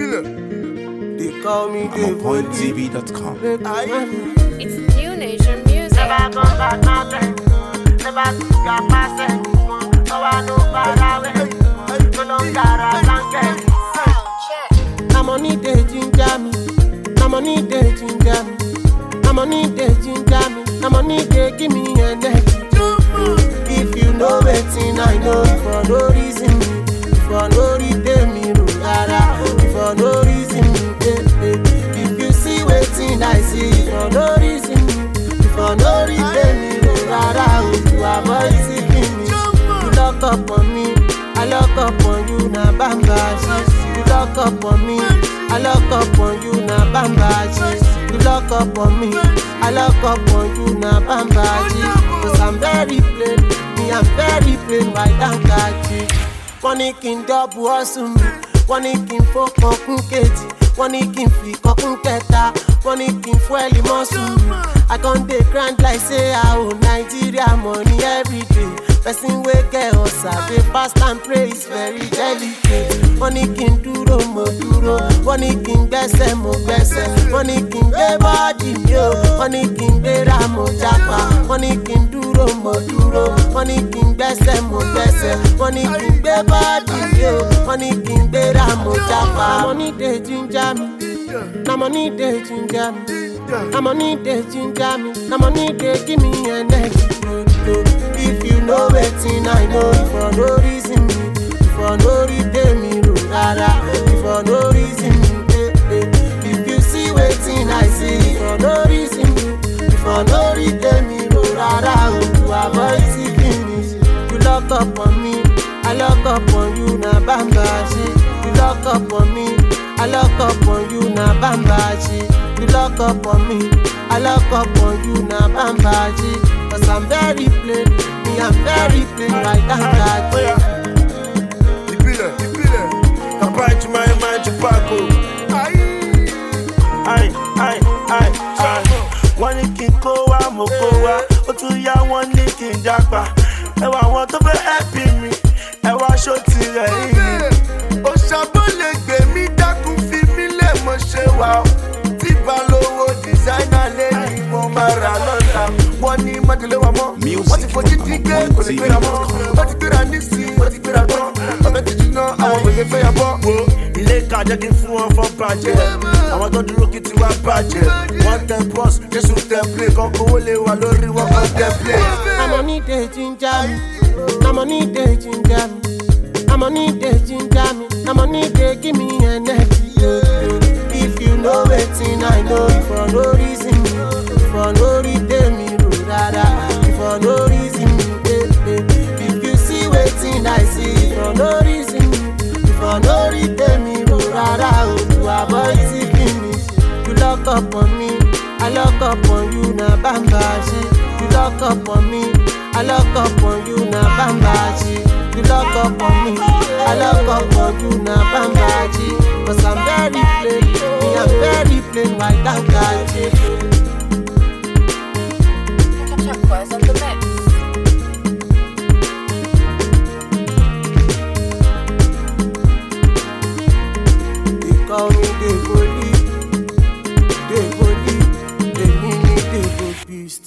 They call me I'm on the pointtv.com. It's new nation music. Na money dey ginger me. Na money dey ginger me. Na money dey ginger me. Na money dey give me energy. If you know wetin I know, for no reason me, for no reason me, ro rara, for no reason me, eh, eh. If you see wetin I see, for no reason me, for no reason me, ro rara, oh, you avoid seeking me. You lock up on me, I lock up on you, na bamba shit. You lock up on me, I lock up on you, na bamba shit. You lock up on me, I lock up on you, na bamba shit. Cause I'm very plain, me I'm very plain, why don't catch it? Wọ́n ní kí n dọ́bù ọ̀sùn mi, wọ́n ní kí n fọ́kàn kún kejì, wọ́n ní kí n fi kọ́kún kẹta, wọ́n ní kí n fún ẹ̀lì mọ́sùn mi. I con dey grind like say I owe Nigeria money every day. Person wey get ọ̀sà dey fast and pray is very delicate. Wọ́n ní kí n dúró mo dúró, wọ́n ní kí n gbẹ́sẹ̀ mo gbẹ́sẹ̀, wọ́n ní kí n gbé bọ́ọ̀dì mi o, wọ́n ní kí n gbéra mo jápa, wọ́n ní kí n dúró mo dúró, wọ́n ní kí n gbẹ́sẹ̀ mo gbẹ́sẹ̀, wọ́n ní kí n gbé bọ́ọ̀dì mi o, wọ́n ní kí n gbéra mo jápa. Na money dey ginger me, na money dey ginger me. Na money dey ginger me, na money dey give me energy. If you know wetin I know, for no reason me, for no reason me, ro rara, for no reason me, eh, eh. If you see wetin I see, for no reason me, for no reason me, ro rara, oh, to avoid seeking me. You lock up on me, I lock up on you, na bamba shit. You lock up on me, I lock up on you, na bamba shit. You lock up on me, I lock up on you, na bamba shit. Cause I'm very plain, me I'm very plain, right down that ìbílẹ̀ ìbílẹ̀ bàbá ìjùmọ̀ ẹ̀ máa ń ju pákó. Ai, ai, ai, ai. wọ́n ní kí n kó wá mo kó wá ó tún yá wọ́n ní kí n jápa ẹwà àwọn tó fẹ́ ẹ̀pì mi ẹwà aṣọ tirẹ̀ yìí. òṣàbọ̀ lè gbé mi dákun fi mí lè mọ̀ ṣe wà ó tí balówó dìsáínà lé ní mo máa rà lọ́la wọ́n ní májèlé wa mọ́ wọ́n ti fojú dígbé kò lè gbéra mọ́ wọ́n ti gbéra nísìnyí wọ́n ti gbéra tán ọ̀fẹ́ ti jiná àwọn òye fẹ́ yà bọ́. wo ilé ìka jẹ́ kí n fún wọn fọ́ bàjẹ́ àwọn tó dúró kí tiwa bàjẹ́ wọ́n tẹ bọ́s jésù tẹ plé kan kówó lè wà lórí wọn kan tẹ plé. Na money dey ginger me, na money dey ginger me, na money dey ginger me, na money dey give me energy. If you know wetin I know, for no reason me, for no reason me, ro rara, for no reason me, eh, eh. If you see wetin I see, for no reason me, for no reason me, ro rara, oh, to avoid seeking me. You lock up on me, I lock up on you, na bamba shit. You lock up on me, I lock up on you, na bamba shit. You lock up on me, I lock up on you, na bamba shit. Cause I'm very plain, me I'm very plain, why don't catch it?